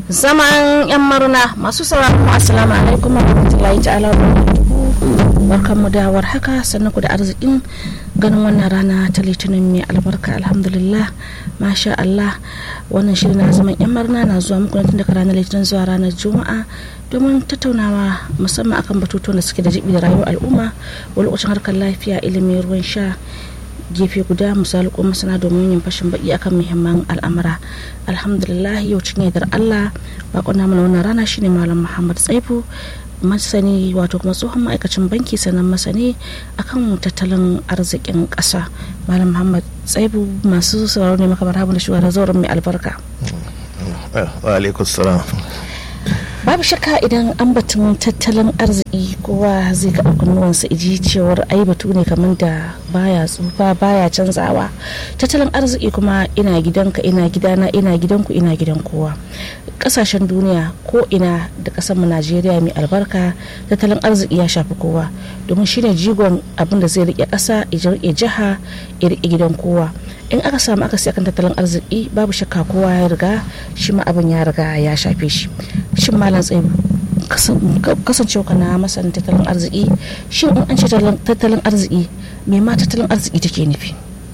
zaman yan maruna masu sauraron assalamu alaikum wa rahmatullahi ta'ala wa barkan mu da haka sannan ku da arzikin ganin wannan rana ta litinin mai albarka alhamdulillah masha Allah wannan shirin na zaman yan maruna na zuwa muku tun daga ranar litinin zuwa ranar juma'a domin tattaunawa musamman akan batutuwan da suke da jibi da rayuwar al'umma wani lokacin harkar lafiya ilimi ruwan sha gefe guda misali ko masana domin yin fashin baki akan muhimman al'amura alhamdulillah yau cikin yardar allah bakon namu na wannan rana shine malam muhammad tsaifu masani wato kuma tsohon ma'aikacin banki sannan masani akan tattalin arzikin ƙasa malam muhammad tsaifu masu sauraro ne makamar habu da shugaban zauren mai albarka wa alaikum salam babu shakka idan an batun tattalin arziki kowa zai ga kunnuwansa iji cewar ai batu ne kamar da baya tsufa baya canzawa tattalin arziki kuma ina gidanka ina gidana ina gidanku ina gidan kowa kasashen duniya ko ina da kasar mu najeriya mai albarka tattalin arziki ya shafi kowa domin shine jigon abin da zai rike kasa ya rike jiha ya rike gidan kowa in aka samu aka akan tattalin arziki babu shakka kowa ya riga shi ma abin ya riga ya shafe shi shin malam tsaye kasancewa na masanin tattalin arziki shin in an ce tattalin arziki me ma tattalin arziki take nufi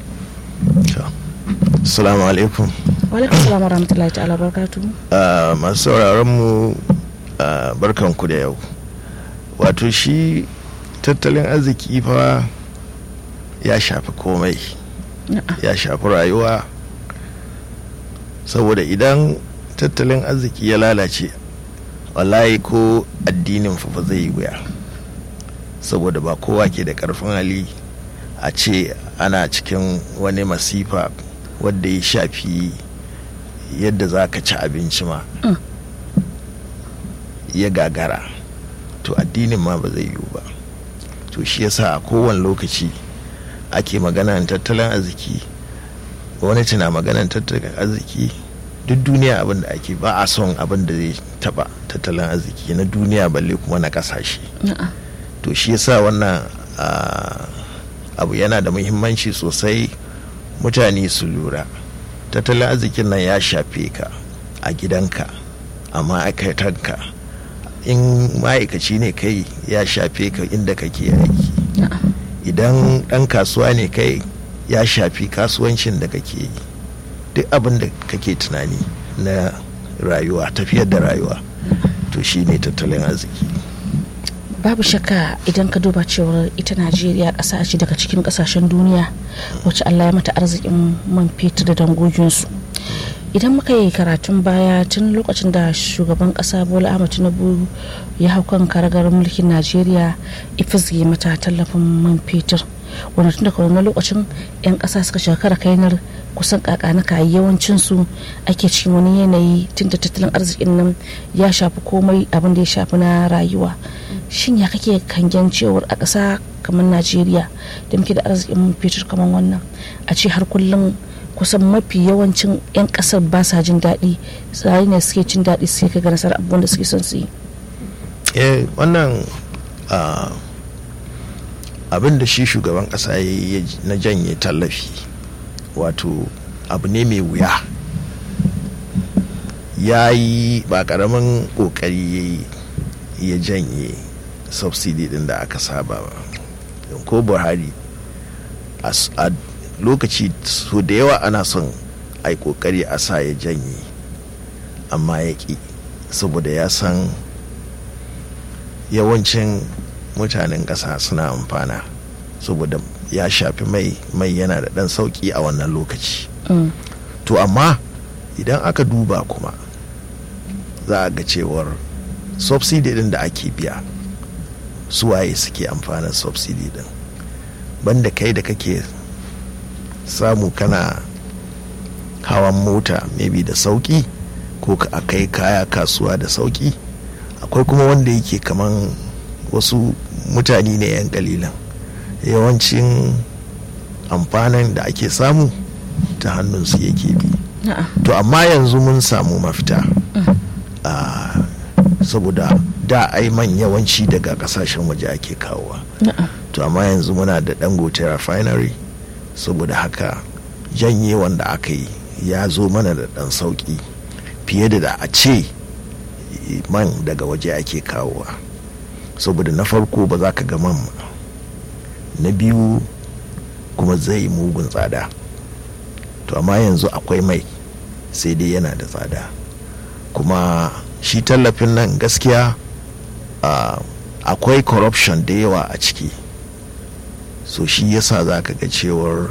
assalamu alaikum walaikum salam warahmatullahi ta'ala barkatu masu sauraron mu barkanku da yau wato shi tattalin arziki fa ya shafi komai ya shafi rayuwa saboda idan tattalin arziki ya lalace wallahi ko addinin fa zai yi wuya saboda ba kowa ke da karfin hali a ce ana cikin wani masifa wadda ya shafi yadda za ka ci abinci ma ya gagara to addinin ma ba zai yiwu ba to shi yasa a kowane lokaci ake maganan tattalin arziki gwamnati na maganan tattalin arziki duk duniya abin da ake ba a son abin da zai taba tattalin arziki na duniya balle kuma na kasashe to shi yasa wannan abu yana da muhimmanci sosai mutane su lura tattalin arzikin nan ya shafe ka a gidanka a ma'aikatanka in ma'aikaci ne kai ya shafe ka inda kake aiki idan ɗan kasuwa ne kai ya shafi kasuwancin da kake yi duk abin da kake tunani na rayuwa tafiyar da rayuwa to shi ne tattalin arziki babu shakka idan ka duba cewar ita najeriya ƙasa ce daga cikin ƙasashen duniya wacce allah ya mata arzikin man fetur da dangoginsu idan muka yi karatun baya tun lokacin da shugaban ƙasa bola ahmad tinubu ya hau kan karagar mulkin najeriya ifizge mata tallafin man fetur wanda tun daga wani lokacin 'yan ƙasa suka shekara kainar kusan kakanaka yawancin su ake cikin wani yanayi tun da tattalin arzikin nan ya shafi komai abin da ya shafi na rayuwa shin ya kake kangen cewar a ƙasa kamar najeriya da muke da arzikin fetur kamar wannan a ce har kullum kusan mafi yawancin 'yan ƙasar ba sa jin daɗi tsari ne suke jin daɗi sai ka ga nasarar abubuwan da suke son su yi eh wannan abin da shi shugaban ƙasa ya na janye tallafi wato abu ne mai wuya ya yi ba karamin kokari ya janye subsidy din da aka saba ba ko buhari a lokaci so da yawa ana son a yi kokari a sa ya janye amma ya ƙi saboda ya san yawancin mutanen ƙasa suna amfana saboda ya shafi mai mai yana da ɗan sauƙi a wannan lokaci mm. to amma idan aka duba kuma za a ga cewar subsidy din da ake biya suwaye suke amfanin subsidy din banda kai da kake samu kana hawan mota maybe da sauƙi ko a kai kaya kasuwa da sauƙi akwai kuma wanda yake kaman wasu mutane ne 'yan kalilan yawancin amfanin da ake samu ta hannunsu yake bi to amma yanzu mun samu mafita saboda da ai man yawanci daga kasashen waje ake kawowa to amma yanzu muna da dangote refinery saboda haka janye wanda aka yi ya zo mana da dan sauki fiye da da a ce man daga waje ake kawowa saboda na farko ba za ka ga man na biyu kuma zai mugun tsada to amma yanzu akwai mai sai dai yana da tsada kuma shi tallafin nan gaskiya uh, akwai corruption da yawa a ciki so shi yasa za ka ga cewar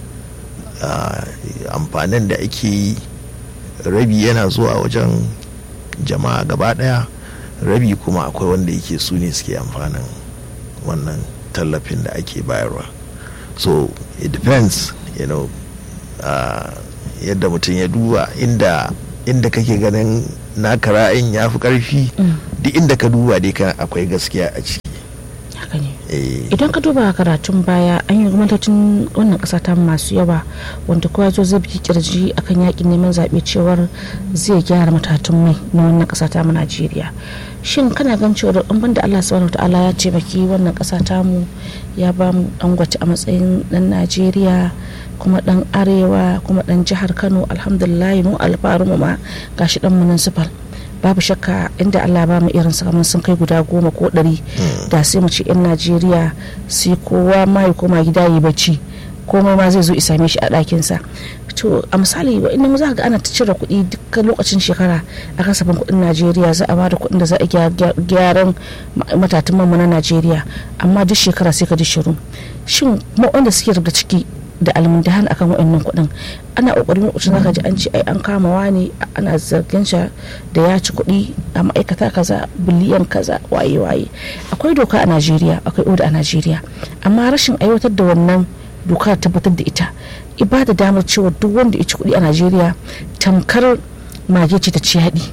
uh, amfanin da ake yi rabi yana zuwa wajen jama'a gaba daya rabi kuma akwai wanda yake su ne suke amfanin wannan tallafin da ake bayarwa so it depends you know uh, yadda mutum ya duba inda inda kake ganin naka ra'ayin ya fi karfi duk inda ka duba dai kan akwai gaskiya a ciki haka ne idan ka duba karatun baya an yi gwamnatocin wannan kasa ta masu yawa wanda kowa zo zai biki kirji akan yakin neman zaɓe cewar zai gyara matatun mai na wannan kasa ta mu najeriya shin kana gan cewar in banda allah subhanahu ta'ala ya ce baki wannan kasa ta mu ya ba mu dangote a matsayin dan najeriya kuma dan arewa kuma dan jihar kano alhamdulillah mu alfaru mu ma gashi dan municipal babu shakka inda Allah ba mu irin kamar sun kai guda goma ko ɗari da sai mu ce 'yan Najeriya sai kowa ma ya koma gida yi bacci komai ma zai zo isa same shi a ɗakinsa to a misali inda mu za ga ana ta cire kuɗi dukkan lokacin shekara a kasafin kuɗin Najeriya za a bada kuɗin da za a gyaran matatun mu na Najeriya amma duk shekara sai ka ji shiru shin mu wanda suke rubuta ciki da almundahan akan waɗannan kuɗin ana ƙoƙarin lokacin zaka ji an ce ai an kama wani ana zargin shi da ya ci kuɗi a ma'aikata kaza biliyan kaza waye waye akwai doka a Najeriya akwai oda a Najeriya amma rashin aiwatar da wannan doka tabbatar da ita ibada damar cewa duk wanda ya ci kuɗi a Najeriya tamkar mage ce ta ci yaɗi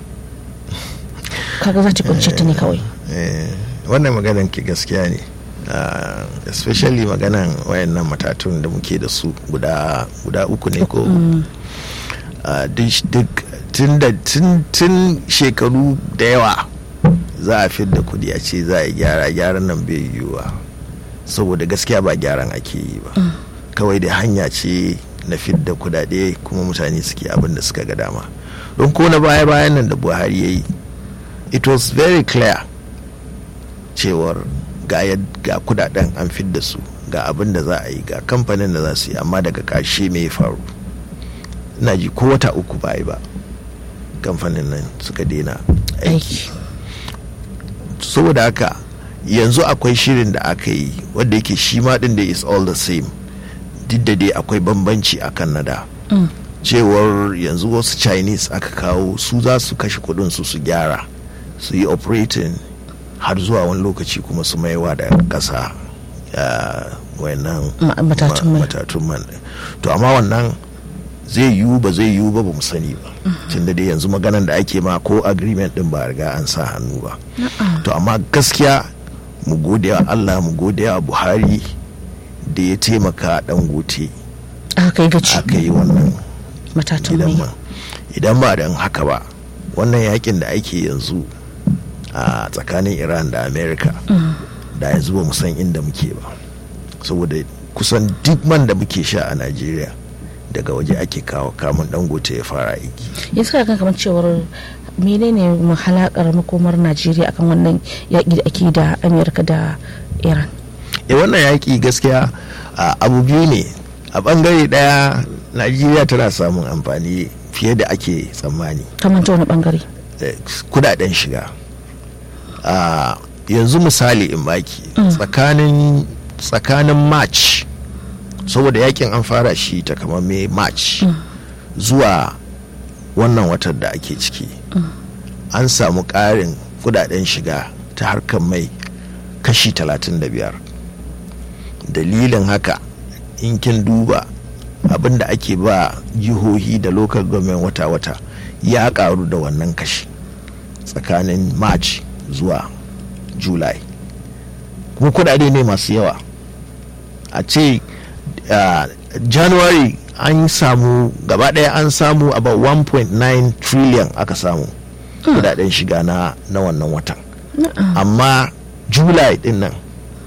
kaga za ta kunce ta ne kawai wannan maganar ki gaskiya ne Uh, especially maganan wayannan matatun da muke da su guda guda uku ne ko mm. uh, duk tun shekaru da yawa za a fi da kudi a ce za a gyara gyaran nan bai yiwuwa saboda gaskiya ba gyaran ake yi ba mm. kawai da hanya ce na fidda kudade kuma mutane suke abin da suka ga dama don ko na baya bayan nan da buhari ya yi it was very clear cewar ga ga kudaden an fidda su ga abin da za a yi ga kamfanin da za su yi amma daga ƙarshe me ya faru ina ji ko wata uku ba yi ba kamfanin nan suka daina aiki saboda haka yanzu akwai shirin da aka yi wadda yake shi ma din da is all the same duk da dai akwai bambanci a kan nada cewar yanzu wasu chinese aka kawo su za su kashe kudin su su gyara su yi operating har zuwa wani lokaci kuma su maiwa da ƙasa wayannan matatun man to amma wannan zai yiwu ba zai yiwu ba ba mu sani ba tun da dai yanzu maganan da ake ma ko agreement din ba riga an sa hannu ba to amma gaskiya mu gode wa Allah mu gode wa Buhari da ya taimaka dan gote aka yi gaci aka yi wannan matatun mai idan ba dan haka ba wannan yakin da ake yanzu a tsakanin iran da america da yanzu ba mu san inda muke ba saboda kusan duk man da muke sha a najeriya daga waje ake kawo kamun dangote ya fara aiki ya suka kan kamar cewar menene mahalakar makomar najeriya akan wannan yaƙi da ake da america da iran e wannan yaƙi gaskiya abu biyu ne a bangare daya najeriya tana samun amfani fiye da ake tsammani kamar ta wani bangare kudaden shiga Uh, yanzu misali in baki mm. tsakanin tsakanin march saboda yakin an fara shi ta kamar mai march mm. zuwa wannan watan da ake ciki mm. an samu ƙarin kudaden shiga ta harkar mai kashi 35 dalilin haka in kin duba abin da ake ba jihohi da local government wata-wata ya karu da wannan kashi tsakanin march zuwa july kuma kudade ne masu yawa a ce uh, january an samu gaba daya an samu about 1.9 trillion aka samu kudaden shiga na, na wannan watan amma july din nan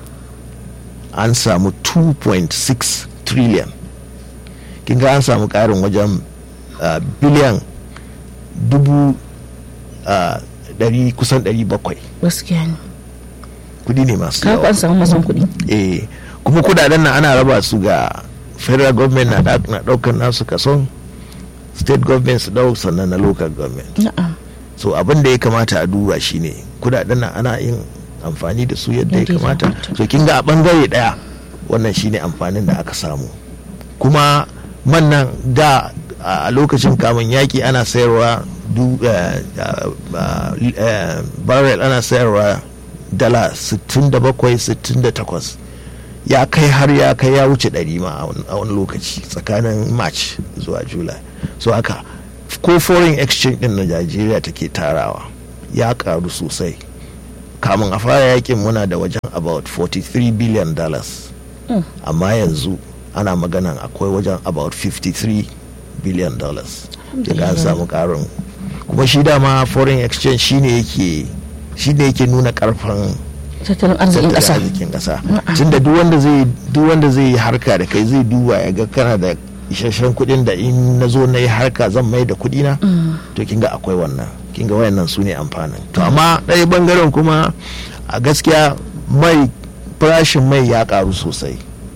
an samu 2.6 trillion kinga an samu karin wajen uh, biliyan dubu uh, ɗari kusan ɗari bakwai gaskiya ne kudi ne masu ka yawa an samu mazan kuɗi eh kuma kudaden nan ana raba su ga federal government na da- na daukar nasu kason state government su dau sannan na local government na'am so abin da ya kamata a duba shine kudaden nan ana yin amfani da su yadda ya Yadda ya kamata kamata. so kin ga a bangare daya wannan shine amfanin da aka samu kuma man nan da a a lokacin kamun yaki ana sayarwa du eh, ah, eh, barrel ana sayarwa dala 67 68 ya kai har ya kai ya wuce ɗari ma a wani- a wani lokaci tsakanin march zuwa july so haka ko foreign exchange din na najeriya take tarawa ya karu sosai kamun a fara yakin muna da wajen about 43 billion dollars Mm. amma yanzu ana maganan akwai wajen about 53 billion dollars daga an samu karin kuma shi dama foreign exchange shine yake shine yake nuna karfin tattalin arzikin tattalin ƙasa arzikin kasa Na'am. tunda duk wanda zai duk wanda zai yi harka da kai zai duba ya ga kana da isasshen kuɗin da in na zo na yi harka zan mai da kuɗi na to kinga akwai wannan kinga wayannan su ne amfanin to amma ɗaya bangaren kuma a gaskiya mai farashin mai ya karu sosai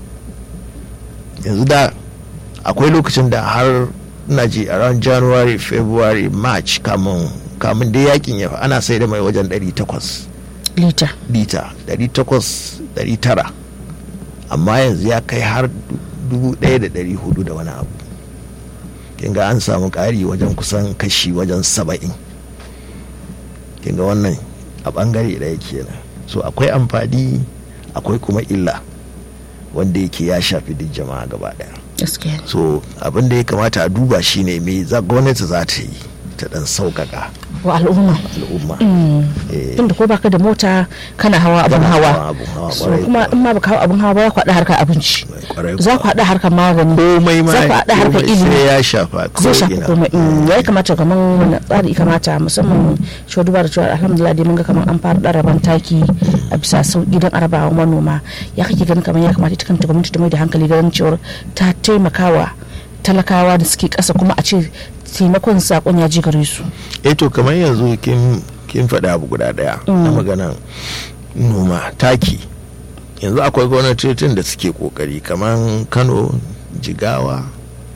yanzu da akwai lokacin da har na ji around january february march kamun kamun da yakin ya fa ana sai da mai wajen 800 lita lita 800-900 amma yanzu ya kai har 1,400 da wani abu kinga an samu ƙari wajen kusan kashi wajen saba'in kinga wannan a ɓangare ɗaya kenan so akwai amfani akwai kuma illa wanda yake ya shafi duk jama'a gaba ɗaya gaskiya ne so abin da ya kamata a duba shine me za gwamnati za ta yi ta ɗan sauƙaƙa wa al'umma al'umma Eh, tunda ko baka da mota kana hawa abin Kana hawa hawa abin hawa, So, kwarai kuma kuwa. in ma baka hawa abin hawa ba za ku haɗa harkar abinci kwarai za ku haɗa harkar magani komai ma za ku haɗa harkar komai ilimi sai ya shafa zai shafi ko'ina. komai Mm, ya kamata kamar wani tsari ya kamata musamman shi duba da cewa alhamdulillah dai mun ga kamar an fara ɗaraban taki a bisa sauƙi don arabawa manoma ya kake ganin kamar ya kamata ita kanta gwamnati ta mai da hankali ganin cewar ta taimakawa talakawa da suke ƙasa kuma a ce taimakon saƙon ya je gare su eh to kamar yanzu kin kin faɗa abu guda ɗaya na maganan noma taki yanzu akwai gwamnatocin da suke kokari kamar kano jigawa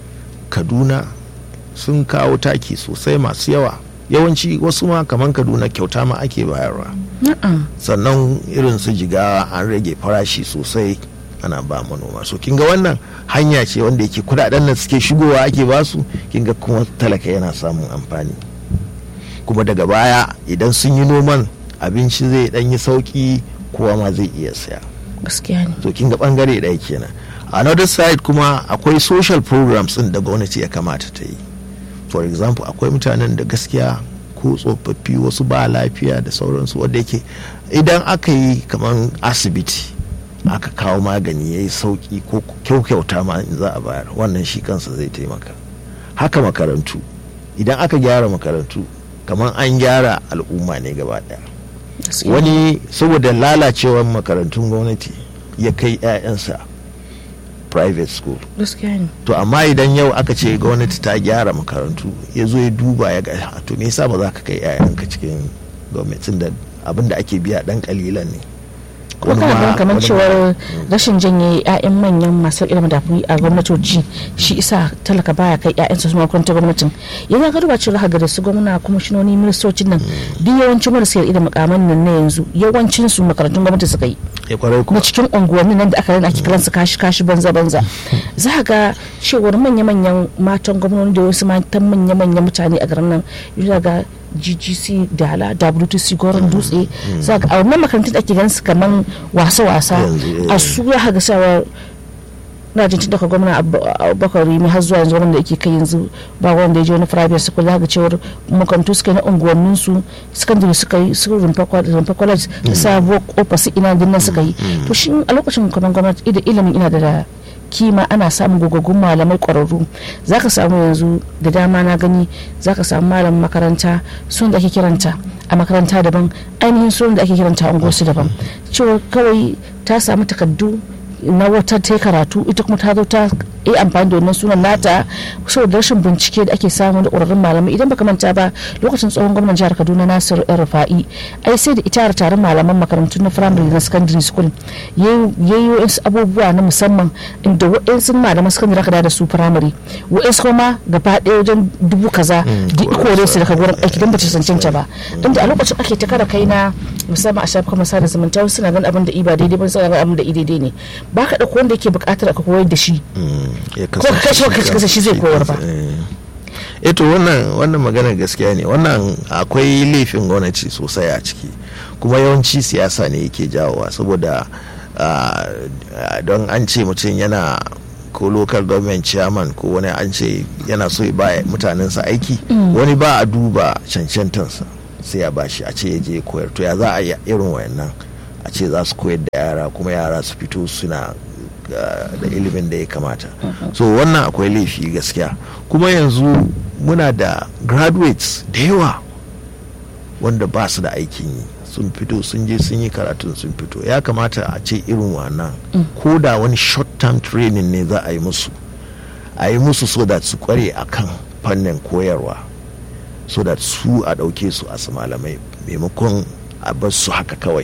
kaduna sun kawo taki sosai masu yawa yawanci wasu ma kamar kaduna kyauta ma ake bayarwa na'am sannan irin su jigawa an rage farashi sosai ana ba manoma so kinga wannan hanya ce wanda yake kudaden da suke shigowa ake basu kinga kuma talaka yana samun amfani kuma daga baya idan sun yi noman abinci zai dan yi sauki kowa ma zai iya saya gaskiya ne so kinga bangare ɗaya kenan another side kuma akwai social programs din da gwamnati ya kamata ta yi for example akwai mutanen da gaskiya ko tsofaffi wasu ba lafiya da sauransu wanda yake idan aka yi kamar asibiti aka kawo magani ya yi sauki ko kyau kyauta ma in za a bayar wannan shi kansa zai taimaka haka makarantu idan aka gyara makarantu kamar an gyara al'umma ne gaba daya gaskiya wani saboda lalacewar makarantun gwamnati ya kai 'ya'yansa private school gaskiya ne to amma idan yau aka ce gwamnati ta gyara makarantu ya zo ya duba ya ga "Ah, to me yasa ba za ka kai 'ya'yanka cikin gwamnatin da abin da ake biya dan kalilan ne kuma Wani kana ma- ganin kamar wani ma- cewar rashin janye 'ya'yan manyan masu ilimin da a gwamnatoci shi isa talaka baya kai 'ya'yansa su makarantar gwamnatin yanzu ka duba cewa ga da su gwamna kuma shinoni ministocin nan duk yawancin marasa ilimin makaman nan na yanzu yawancin su makarantun gwamnati suka yi ya kwarai na kuma cikin unguwanni nan da aka rana ake kiransu kashi kashi banza banza za ga cewar manya manyan matan gwamnati da wasu matan manya manyan mutane a garin nan yana ga ggc dala wtc goron dutse za ga a wannan makarantun da ake ganin su kaman wasa wasa Yanzu, eh. a su ya ga sawa na jin tun daga gwamna abubakar rimi har zuwa yanzu wanda yake kai yanzu ba wanda ya je wani private school za ga cewar makarantu suka yi na unguwannin su secondary suka yi su rumfa kwa- rumfa college da sabo kofa su ina dinnan suka yi to shi a lokacin kamar gwamnati da ilimin ina da kima ana samun gogaggun malamai kwararru za ka samu yanzu da dama na gani za ka samu malamin makaranta sun da ake kiranta a makaranta daban ainihin sun da ake kiranta a unguwarsu daban cewa kawai ta samu takaddu na wata ta karatu ita kuma ta zo ta yi amfani da wannan sunan nata saboda rashin bincike da ake samu da ƙwararrun malamai idan baka manta ba lokacin tsohon gwamnan jihar kaduna nasiru yan rufa'i ai sai da ita taron malaman makarantu na firamare na secondary school ya yi wasu abubuwa na musamman inda wa'insu malaman secondary aka da su firamare wa'insu kuma gaba ɗaya wajen dubu kaza duk kore su daga gurin aiki don ba ta cancanta ba don da a lokacin ake ta kara kai na musamman a shafukan sada zumunta wasu suna ganin abin da iba daidai ba suna ganin abin da i daidai ne ba ka ɗauko wanda yake buƙatar ka koyar da shi ko ka kashe ka kasa shi zai koyar ba eto wannan wannan maganar gaskiya ne wannan akwai laifin gwamnati sosai a ciki kuma yawanci siyasa ne yake jawowa saboda don an ce mutum yana ko local government chairman ko wani an ce yana so ya ba mutanensa aiki wani ba a duba cancantansa sai ya bashi a ce ya je koyar to ya za a yi irin wayannan a ce za su koyar da yara kuma yara su fito suna da ilimin da ya kamata so wannan akwai laifi gaskiya kuma yanzu muna da graduates da yawa wanda ba su da aikin yi sun fito sun je sun yi karatun sun fito ya kamata a ce irin wannan ko da wani short term training ne za a yi musu a yi musu so da su kware a kan fannin koyarwa so da su a ɗauke su a su malamai maimakon a bar su haka kawai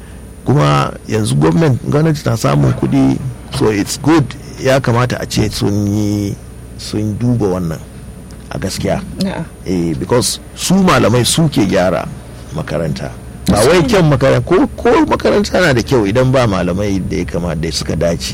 kuma yanzu gwamnati na samun kuɗi so it's good ya kamata a ce sun yi sun duba wannan a gaskiya eh because su malamai su ke gyara makaranta ba wai kyan makaranta ko, ko makaranta na da kyau idan ba malamai da ya kamata da suka dace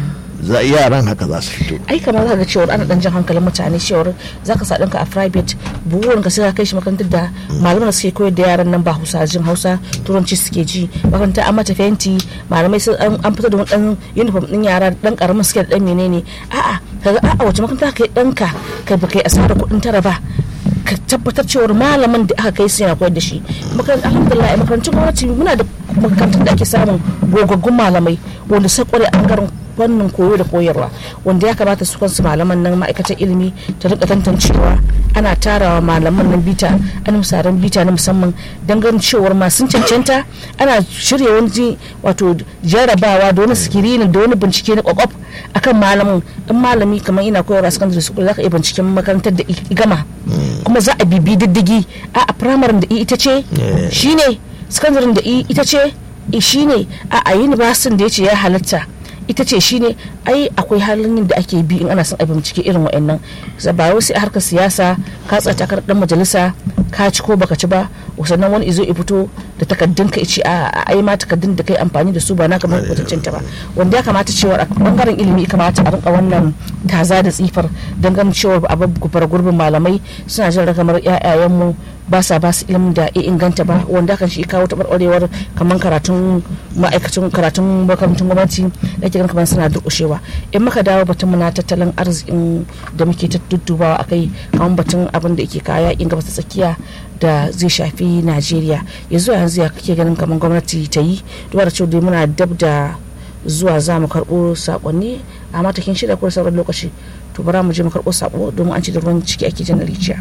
za yaran haka za su fito ai kamar za ga cewar ana dan jan hankalin mutane cewar za ka sa ɗanka a private buwan ka sai ka kai shi makarantar da malaman da suke koyar da yaran nan ba hausa jin hausa turanci suke ji makaranta an mata fenti malamai sun an fito da wani dan uniform din yara dan karamin suke da dan menene a'a kaga a'a wace makaranta kai ɗanka kai ba kai asarar kuɗin tara ba ka tabbatar cewar malamin da aka kai su yana koyar da shi makarantar alhamdulillah makarantun gwamnati muna da makarantar da ake samun gogaggun malamai wanda sai kware a bangaren fannin koyo da koyarwa wanda ya kamata su kansu malaman nan ma'aikatar ilimi ta rika tantancewa ana tarawa malaman nan bita an misaran bita na musamman don ganin cewar masu cancanta ana shirya wani wato jarabawa da wani sikirinin da wani bincike na kwakwaf akan malamin in malami kamar ina koyarwa secondary school zaka iya binciken makarantar da gama kuma za a bibi diddigi a a primary da ita ce shine secondary da ita ce shine a a university da ya ce ya halatta ita ce shine ai akwai halin da ake bi in ana son a bincike irin wa'annan ba wai sai a harkar siyasa ka tsata kar dan majalisa ka ci ko baka ci ba sannan wani izo ya fito da takaddun ka ce a ai ma takaddun da kai amfani da su ba na kamar kwatancin ta ba wanda ya kamata cewa a bangaren ilimi ya kamata a rinka wannan taza da tsifar don ganin cewa a bar gurbin malamai suna jin ragamar mu ba sa ba su ilimin da ya inganta ba wanda kan shi kawo taɓarɓarewar kamar karatun ma'aikacin karatun makarantun gwamnati da ke kamar suna durƙushewa in muka dawo batun mu na tattalin arzikin da muke ta duddubawa akai kamar batun abin da yake kaya in gaba ta tsakiya da zai shafi najeriya ya zuwa yanzu ya kake ganin kamar gwamnati ta yi duba da cewa dai muna dab da zuwa za mu karɓo saƙonni a matakin shida ko sauran lokaci to bara mu je mu karɓo saƙo domin an ci da ruwan ciki ake jan rijiya.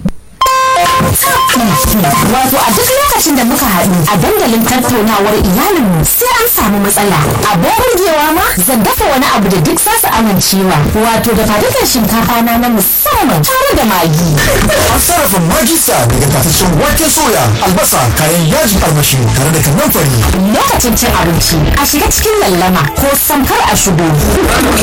Wato a duk lokacin da muka haɗu a dandalin tattaunawar iyalinmu sai an samu matsala. A burgewa ma zan dafa wani abu da duk zasu amincewa. Wato da fadukan shinkafa na na musamman tare da magi. An sarrafa magisa daga tafashin wake soya, albasa, kayan yajin armashi tare da kanan fari. Lokacin cin abinci a shiga cikin lallama ko samkar a shigo.